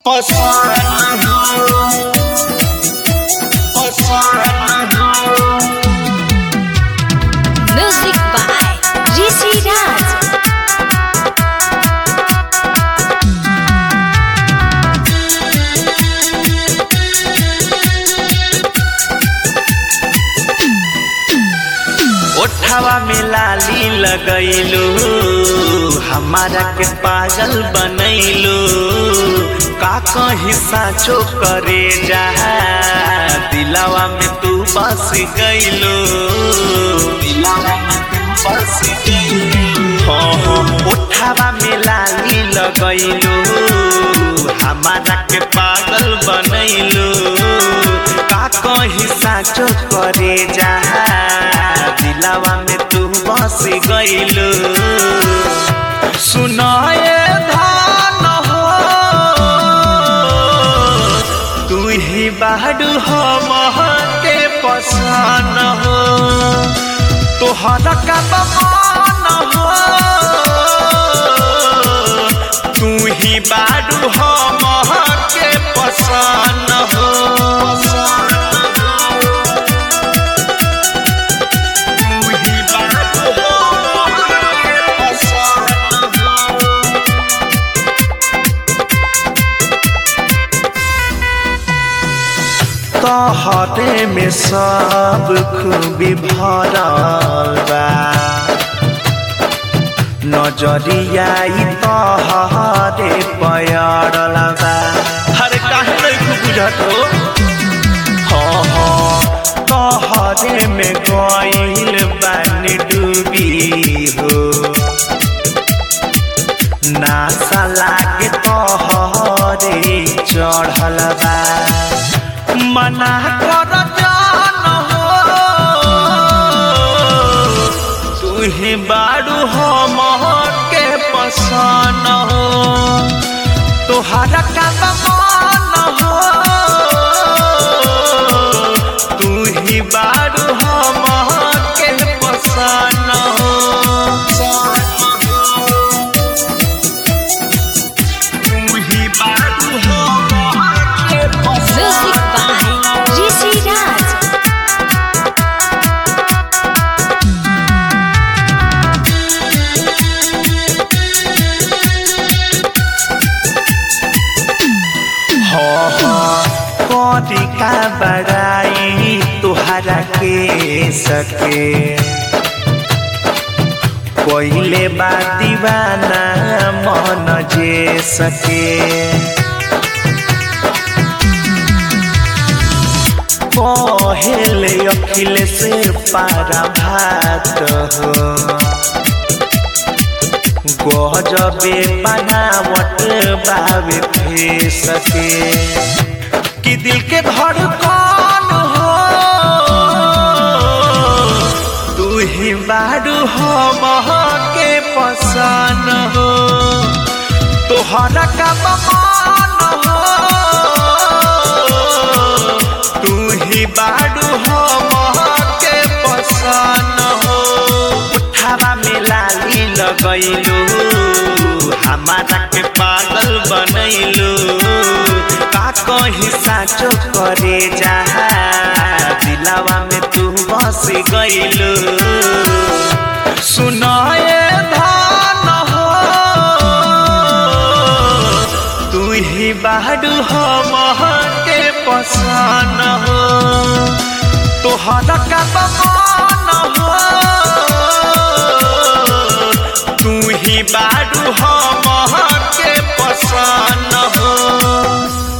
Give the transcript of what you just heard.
Music by Rishi Raj. ओठवा में लाली लगैलू हमारा के पागल बनैलू का कहीं साचो करे जा दिलावा में तू बस गैलू दिलावा में तू बस गैलू हाँ हाँ ओठवा में लाली लगैलू हमारा के पागल बनैलू का कहीं साचो करे जा दिलावा में तू बस गईलू सुनाए धान हो तू ही बाडू हम के पसान हो तोहरा का बमान हो तू ही बाडू हम के पसान हो तोहरे में सब खूबी भरल बा नजरिया ई तोहरे पयरल बा हरे काहे नहीं खूब बुझत हो हाँ हाँ तोहरे में गइल बानी डूबी हो नासा लागे तोहरे चढ़ल बा मना कर जान हो तू ही बाड़ू हम के पसान हो तोहरा का बमान हो तू ही बाड़ू हम के पसान हो तू ही बाड़ू हम के Music by Rishi Raj. हाँ हाँ कौड़ी का बड़ाई तुहरा के सके कोइले बा दीवाना मन जे सके पहले अखिल से पारा भात हो गजबे बनावट बावे फे सके कि दिल के धड़कन हो तू ही बारू हम के पसान हो तोहरा का बमान हो तू ही बारू हम के पसान हो उठावा में लाली लगैलू हमारा के पागल बनैलू का कहीं साचो करे जा दिलावा में तू बस गईलू सुनाए धान हो तू ही बाडू हम के पसान हो तोहरा का बमान हो तू ही बाडू हम के पसान हो